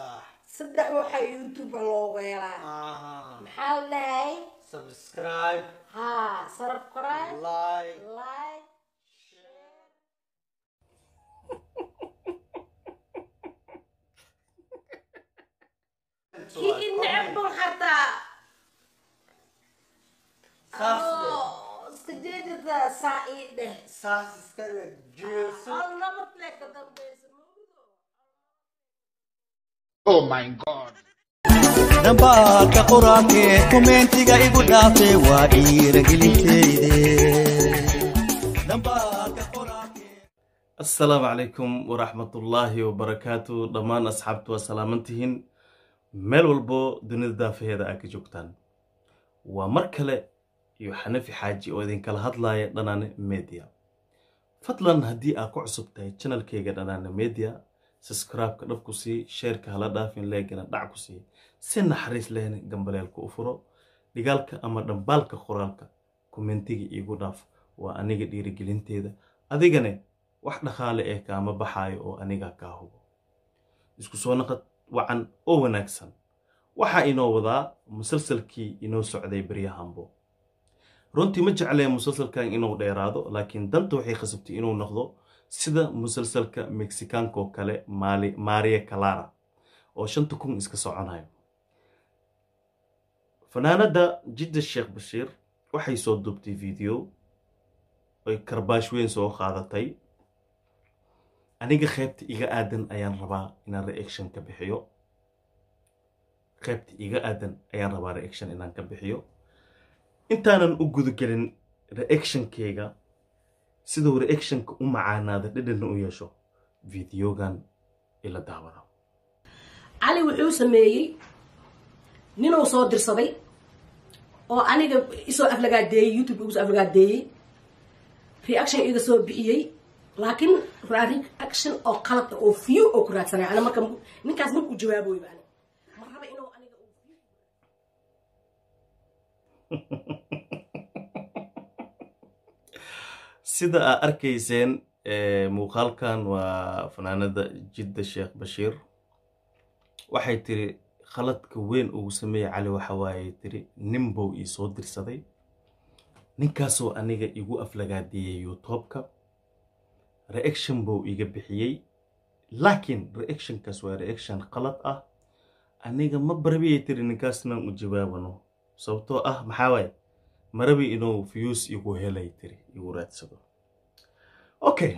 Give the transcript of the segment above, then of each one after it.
sax saddex waxaa youtube loogu helaa aha maxaa la dhahay subscribe haa subscribe like like kii inecban xataa saas oo iska jeedada saa ii dheh saas iska dhig jeeso hal nabad le ka dambeysa mawdo Oh my God. dhambaalka qoraalkee komeentiga igu dhaafe waa dhiiragelinteyde dhambaalka qoraalkee asalaamu calaykum waraxmatullaahi wabarakaatu dhammaan asxaabtu waa salaamantihiin meel walbo dunida daafaheeda aad ka joogtaan waa mar kale iyo xanafi xaaji oo idinkala hadlaaya dhanaane media fadlan haddii aad ku cusub tahay janalkeyga dhanaane media subscribe-ka dhab ku sii sheerka hala dhaafin leegana dhac ku sii si naxariis lehna gambaleelka u furo dhigaalka ama dhambaalka qoraalka kommentiga iigu dhaaf waa aniga dhiirigelinteeda adigane wax dhaqaale eh kaama baxaayo oo aniga kaa hubo isku soo naqad wacan oo wanaagsan waxaa inoo wadaa musalsalkii inoo socday beryahanbo runtii ma jeclee musalsalkan inuu dheeraado laakiin danta waxay khasabtay inuu noqdo sida musalsalka mexikaanka oo kale maali maria calara oo shanta kun iska soconayo fanaanada jidda sheekh bashiir waxay soo duubtay video oy karbaash weyn soo qaadatay aniga qaybta iga aadan ayaan rabaa inaan reaction ka bixiyo qaybta iga aadan ayaan rabaa reaction inaan ka bixiyo intaanan u gudagelin reactionkeyga siduu reactionka u macaanaada dhadhanna u yeesho videogan ila daawada cali wuxuu sameeyey ninuu soo dirsaday oo aniga isoo aflagaadeeyey youtube igu soo aflagaadeeyey reaction iga soo bixiyey laakiin reaction oo qalad ah oo view oo ku raadsanay ana marka ninkaas markuu jawaaboyba ani ma raba inuu aniga uu view sida aad arkayseen eh, muuqaalkan waa fanaanada jidda sheekh bashiir waxay tiri khaladka weyn ugu sameeyey cali waxa waaye tiri nin bow ii soo dirsaday ninkaasoo aniga igu aflagaadeeyey youtubeka reaction bow iga bixiyey laakiin reactionkaas waa reaction qalad ah aniga ma barabiyay tiri ninkaasnaan u jawaabano sababtoo ah maxaa waaye marabi inuu fiyuus igu helay tiri igu raadsado okay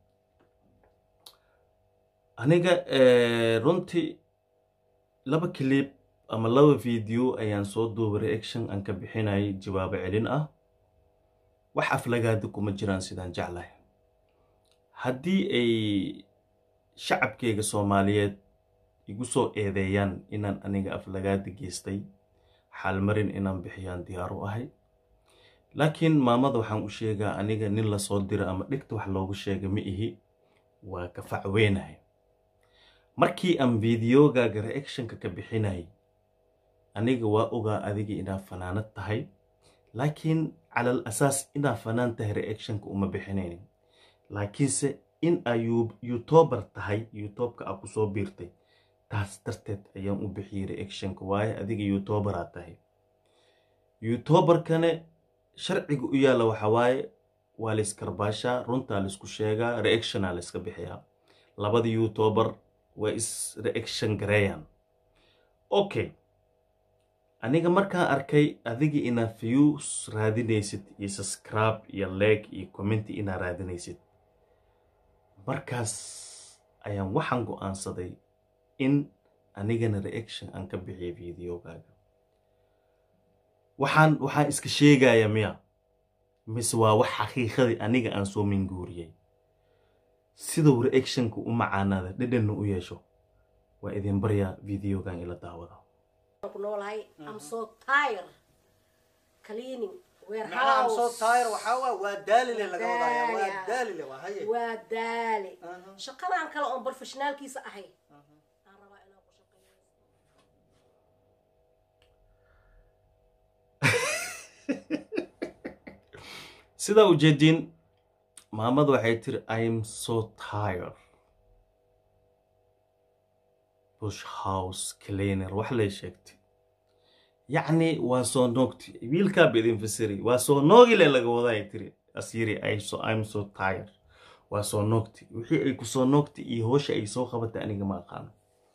aniga eh, runtii laba clip ama laba video ayaan soo duubay reaction aan ka bixinayay jawaabo celin ah wax aflagaada kuma jiraan sidaan jeclahay haddii ay shacabkeyga soomaaliyeed igu soo eedeeyaan inaan aniga aflagaada geystay xaalmarin inaan bixiyaan diyaar u ahay laakiin maamada waxaan u sheegaa aniga nin lasoo dira ama dhigta wax loogu sheega ma ihi waa ka facweynahay markii aan videogaaga reactionka ka bixinayay aniga waa ogaa adiga inaad fanaanad tahay laakiin calal asaas inaad fanaan tahay reactionka uma bixinaynin laakiinse in aa youtuber tahay youtubeka aa kusoo biirtay taas darteed ayaan u bixiyey reactionka waaye adiga youtuberaa tahay youtuberkane sharciga u yaalla waxa waaye waa la iskarbaashaa runtaa laisku sheegaa reactionaa la iska bixiyaa labada youtuber waa is reaction gareeyaan okay aniga markaan arkay adiga inaad views raadinaysid iyo subscribe iyo like iyo commenti inaad raadinaysid markaas ayaan waxaan go-aansaday in anigana reaction aan ka bixiyo videogaaga waxaan waxaan iska sheegaya miya mise waa wax xaqiiqadii aniga aan soo minguuriyey siduu reactionka u macaanaada dhadhanna u yeesho waa idin baryaa videogan ila daawada ku noolahay i'm so tired cleaning macnaha am soo warehouse taayir waxaa waa waa daalile laga wadaya waa Daaya. daalile waa haye waa daale Aha. shaqadan kale oon professionaalkiisa ahay aan rabaa inaan ku shaqeeyo sidaa ujeediin maamadu waxay tiri im so tired bush house cleaner wax lay sheegtay yacni waa soo noogti wiilkaaba idin fasiri waa soo noogile laga wadaay tiri asyiri im so tired waa soo noogti wixii ay ku soo noogtay iyo hoosha ay soo qabatay aniga ma aqaano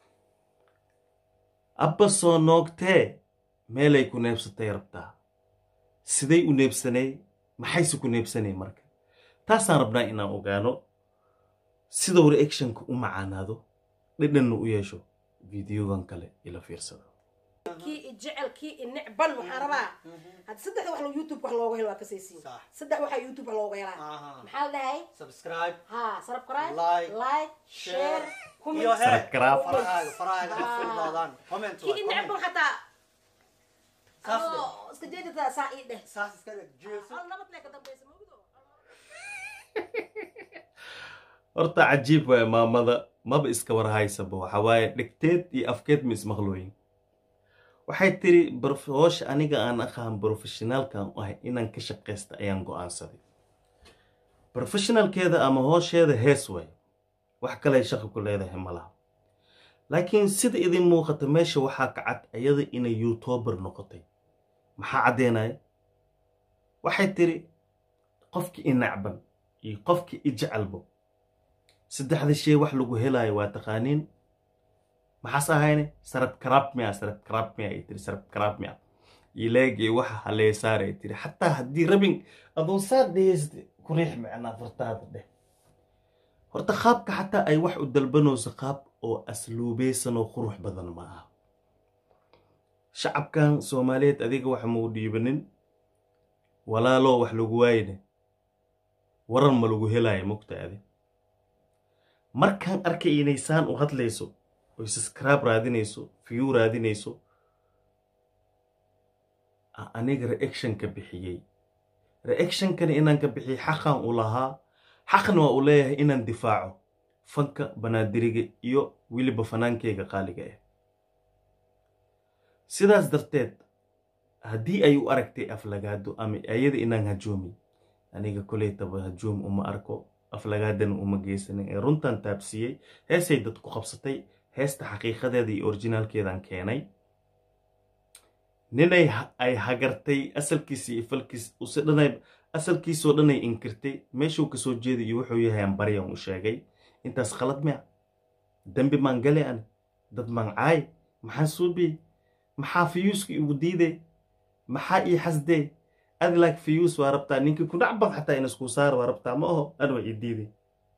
abba soo noogtee meelay ku neebsatay rabtaa siday u neebsanay maxayse ku neebsanay marka taasaan rabnaa inaan ogaano sidau reactionka u macaanaado dhidhanna u yeesho videogan kale ila fiirsado kii i jecel kii i necban waxaan rabaa hadda saddexda wax youtube wax looga helo waa kasaysiin Sax. saddex waxaa youtube wax looga helaa Aha. maxaa la dhahay subscribe ha subscribe Like, like share share, comment iyo he Subscribe. farahaaga farahaaga Ah. fullaadaan comment kii i waay, necban comment. xataa Saas dheh. adoo iska jeedata saa ii dheh saas iska dhig jeeso hal nabad lee ka dambaysa mawdo horta cajiib waay maamada maba iska warhaysaba waxa waaye dhegteed iyo afkeed ma ismaqlooyin waxay tiri "Barf- hoosha aniga aan aqaan professionaalkan u ahay inaan ka shaqaysta ayaan go'aansaday professionalkeeda ama hoosheeda hees waay wax kale ay shaqo ku leedahay ma laha laakiin sida idin muuqata meesha waxaa ka cad iyada inay youtuber noqotay maxaa caddeynaya waxay tiri qofkii i nacban iyo qofkii i jecelbo saddexda shay wax lagu helaayo waa taqaaniin maxaas ahayne sarab karaab miya sarab karaab miya ay tiri sarab karaab miya ileegii waxa haleesaar ay tiri xataa haddii rabin adoo saa dheheysta ku riix micnaa fartaada dheh horta qaabka xataa ay wax u dalbanayso qaab oo asluubeysan oo qurux badan ma aha shacabkan soomaaliyeed adiga wax mau dhiibanin walaaloo wax lagu waayne waran ma lagu helaayo mogtaade markaan arkay inay saan u hadlayso oy subscribe raadinayso view raadinayso a- aniga reactionka bixiyey reactionkana inaan ka bixiyey xaqan u lahaa xaqna waa u leeyahay inaan difaaco fanka banaadiriga iyo weliba fanaankeyga qaaliga ah sidaas darteed haddii ay u aragtay aflagaado ama ayada inaan hajoomi aniga koleytaba hajoom uma arko aflagaadana uma geysanin ee runtan taabsiiyey heesay dad ku qabsatay heesta xaqiiqadeeda iyo orijinaalkeedan keenay ninay ha- ay hagartay asalkiisa iyo falkiis use dhanay asalkiisoo dhanay inkirtay meeshuu kasoo jeeday iyo wuxuu yahay aan baryan u sheegay intaas khalad miya dembi maan gale an dad maan caay maxaa suubi maxaa fiyuuska igu diiday maxaa ii xasdee adi laak fiyuus waa rabtaa ninkii ku dhacban xataa in iskuu saar waa rabtaa ma aho an waa ii diiday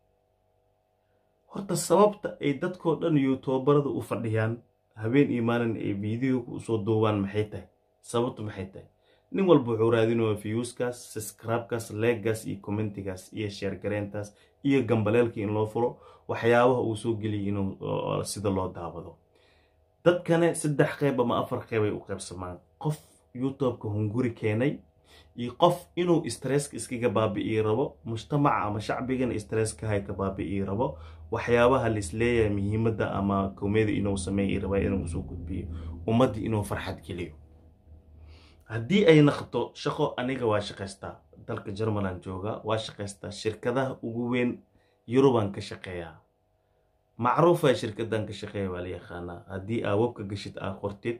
horta sababta ay dadkoo dhan youtuberada u fadhiyaan habeen iyo maalin ay videoga usoo duubaan maxay tahay sababtu maxay tahay nin walba wuxuu raadinaya fiyuuskaas subscribekaas leegaas iyo commentigaas iyo sheergareyntaas iyo gambaleelkii in loo fulo waxyaabaha uu soo geliyay inuu oo- sida loo daawado dadkane saddex qeyb ama afar qeyb ay u qaybsamaan qof youtubeka hunguri keenay iyo qof inuu stresska iskaga baabi'ii rabo mujtamaca ama shacbigana stresska hay ka baabi'ii rabo waxyaabaha laisleeyahay muhiimadda ama komedi inuu sameeyi raba inuu usoo gudbiyo ummaddii inuu farxad geliyo haddii ay naqto shaqo aniga waa shaqaystaa dalka jermaland jooga waa shaqaystaa shirkadaha ugu weyn yurubaan ka shaqeeyaa macruufa shirkadan ka shaqeeya waa la yaqaanaa haddii aa webka gashid aa qortid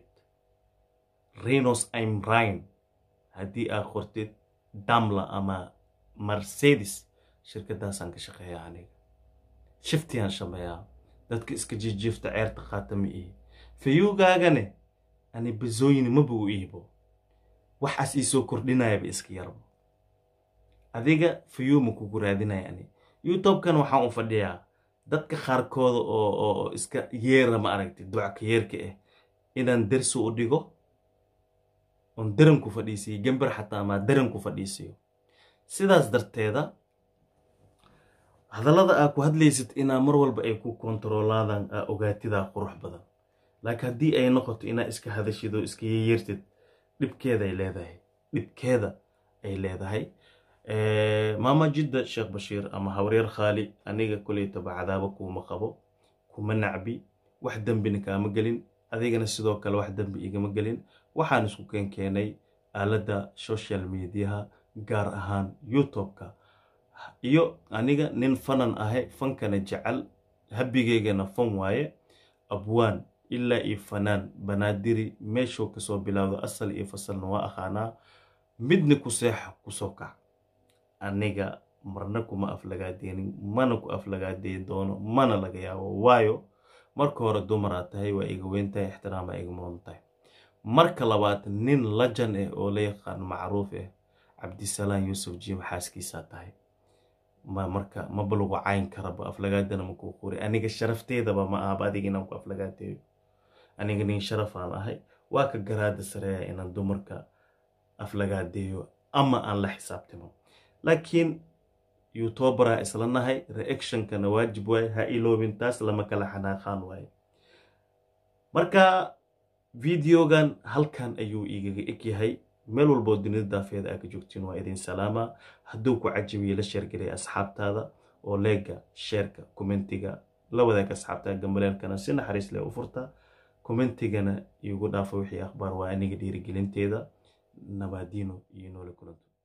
renos imrine haddii aa qortid damla ama mercedes shirkadaasaan ka shaqeeyaa aniga shiftiyaan shameeyaa dadka iska jijiifta ceerta qaata ma ihi fayuugaagane ani bazooyini maba u iibo waxaas iisoo kordhinayaba iska yarbo adiga fayuuma kugu raadinaya ani youtube-kan waxaan u fadhiyaa dadka qaarkooda oo oo oo iska yeera ma aragti ducka yeerka ah inaan dersi u dhigo oon daran ku fadhiisiyo gember xataa amaa daran ku fadhiisiyo sidaas darteeda hadallada aa ku hadlaysid inaa mar walba ay ku kontaroolaadaan aa ogaatidaa qurux badan laakiin haddii ay noqoto inaa iska hadashid oo iska yeertid dhibkeeda ay leedahay dhibkeeda ay leedahay maama jidda sheekh bashiir ama hawreer khaali aniga koleytaba cadaabo kuuma qabo kuma nacbi wax dembina kaama gelin adigana sidoo kale wax dembi igama gelin waxaan isku keenkeenay aaladda social mediaha gaar ahaan youtube-ka iyo aniga nin fanan ahay fankana jecel habigeygana fan waaye abwaan ilaa iyo fanaan banaadiri meeshuu kasoo bilaawdo asal iyo fasalna waa aqaanaa midna ku seexa kusoo kac aniga marna kuma aflagaadeenin mana ku aflagaadeyn doono mana laga yaabo waayo marka hore dumaraa tahay waa iga weyntahay ixtiraama iga mudan tahay marka labaad nin lajan ah oo la yaqaan macruuf ah cabdisalaan yuusuf jiim xaaskiisaa tahay ma marka maba lagu cayn karaba aflagaadana makuu qori aniga sharafteedaba ma ahaba adiga inaan ku aflagaadeeyo aniga nin sharafaan ahay waa ka garaada sareeya inaan dumarka aflagaadeeyo ama aan la xisaabtimo laakiin youtuberaa isla nahay reactionkana waajib waaye ha iloobin taas lama kala xanaaqaan waaye marka videogan halkan ayuu igaga eg yahay meel walboo dunida daafeeda aa ka joogtiin waa idin salaama hadduu ku cajabiye la sheergelay asxaabtaada oo leega sheerka commentiga la wadaag asxaabtaada gambaleelkana si naxariis leh u furta commentigana iigu dhaafa wixii akhbaar waa aniga dhiirigelinteeda nabaadiino iyo noole kulanto